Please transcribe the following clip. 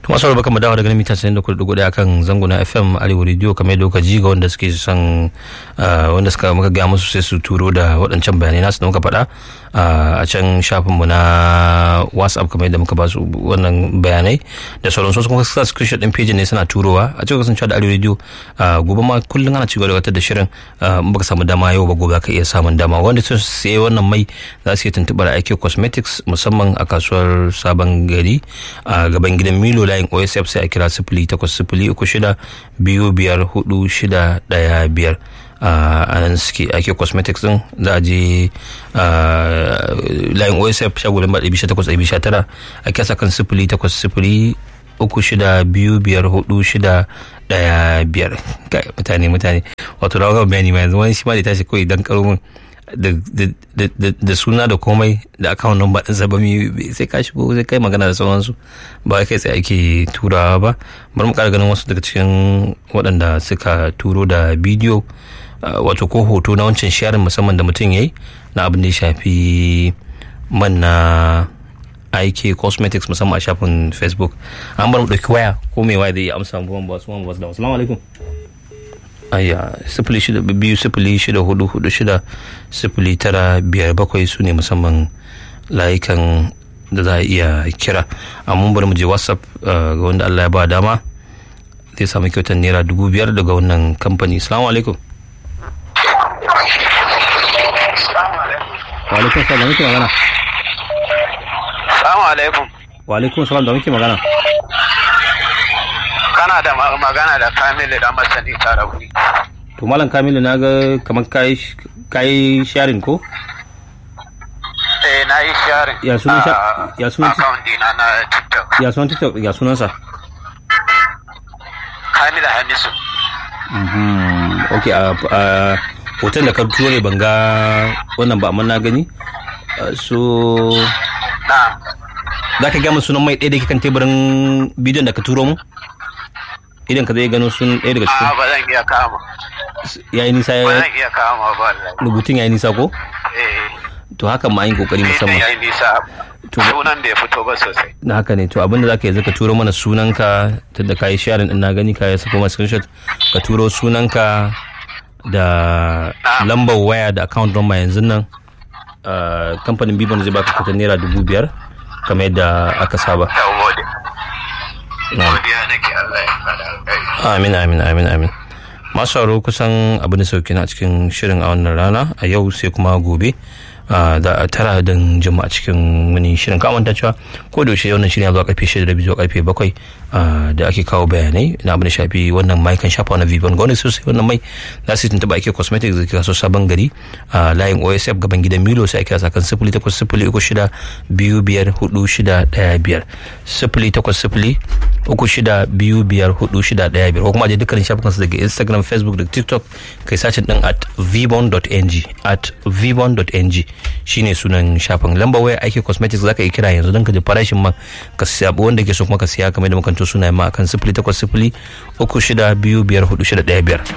masu rabu kama dawa daga mita 94.1 akan zanguna fm arewa radio kamar yadda kuka ji ga wanda suke son wanda suka muka gaya musu sai su turo da waɗancan bayanai nasu da muka faɗa a can shafinmu na whatsapp kamar yadda muka ba su wannan bayanai da sauran su kuma sa screenshot din page ne suna turowa a cikin kasancewa da arewa radio gobe ma kullum ana cigaba da gabatar da shirin in baka samu dama yau ba gobe ka iya samun dama wanda sun sai wannan mai za su iya tuntuɓar aiki cosmetics musamman a kasuwar sabon gari a gaban gidan milo layin osf sai a kira sifili takwas sifili uku shida biyu biyar hudu shida daya biyar a nan suke ake cosmetics din za a je layin osf shagulan ba ɗabi takwas ɗabi tara a kyasa kan sifili takwas sifili uku shida biyu biyar hudu shida daya biyar mutane mutane wato da wani bayani ma yanzu wani shi ma da tashi kawai dan karo min da suna da komai da account number ɗinsa ba mi sai ka shigo sai kai magana da sauransu ba kai sai ake turawa ba bari mu ƙara ganin wasu daga cikin waɗanda suka turo da bidiyo wato ko hoto na wancan sharing musamman da mutum ya yi na abin da ya shafi man na aiki cosmetics musamman a shafin facebook an bar mu ɗauki waya ko mai waya da ya amsa mu ba su ba su da assalamu alaikum ayya sifili shida biyu sifili shida hudu hudu shida sifili tara biyar bakwai su ne musamman layukan da za a iya kira amma bari mu je whatsapp ga wanda allah ya ba dama zai samu kyautar naira dubu biyar daga wannan kamfani salamu alaikum wa alaikum salam da muke magana salamu alaikum wa alaikum salam da muke magana kana da magana da kamilu da masani tarauni to malam kamilu na ga kamar kayi sharing ko eh na yi sharing ya sunan ya sunan account dina na tiktok ya sunan tiktok ya sunan sa kamilu hamisu ok a hoton da ka turo ne ban ga wannan ba amma na gani so na za ka gama sunan mai ɗaya da ke kan teburin bidiyon da ka turo mu idan ka zai gano sun ɗaya daga a cikin ba zan iya kama ya yi nisa ba ya zan iya kama ba wallahi rubutun ya yi nisa ko eh to hakan ma yin kokari ne musamman ya yi nisa To- sunan bai fito ba sosai na haka ne to abinda za ka yi zaka turo mana sunanka tunda ka yi sharing din na gani ka yi sako mana screenshot ka turo sunanka da lambar waya da account number yanzu nan Ah, kamfanin bibon zai baka kutan naira dubu biyar kamar yadda aka saba da gode Na'am. godiya nake Allah ya fada alkai amin amin amin amin masu sauraro kusan abin da sauki na cikin shirin a wannan rana a yau sai kuma gobe ah, da a tara don jima a cikin wani shirin kamar ta cewa ko da yaushe wannan shirin ya zuwa karfe shida da biyu zuwa karfe bakwai ah, da ake kawo bayanai na abin da shafi wannan mai kan shafa na vivon ga wani sosai wannan mai za su tuntuɓa ake cosmetics da ke kaso sabon gari a layin osf gaban gidan milo sai ake sakan sifili takwas sifili uku shida biyu biyar hudu shida ɗaya biyar sifili takwas sifili uku shida biyu biyar hudu shida ɗaya biyar ko kuma je dukkanin shafukansu daga instagram facebook da tiktok kai sacin din at vbon.ng at vbon.ng shine sunan shafin lambar waya aiki cosmetics zaka yi kira yanzu don ka ji farashin man ka siya wanda ke so kuma ka siya kamar da makanto sunayen ma akan sifili takwas sifili uku shida biyu biyar hudu shida ɗaya biyar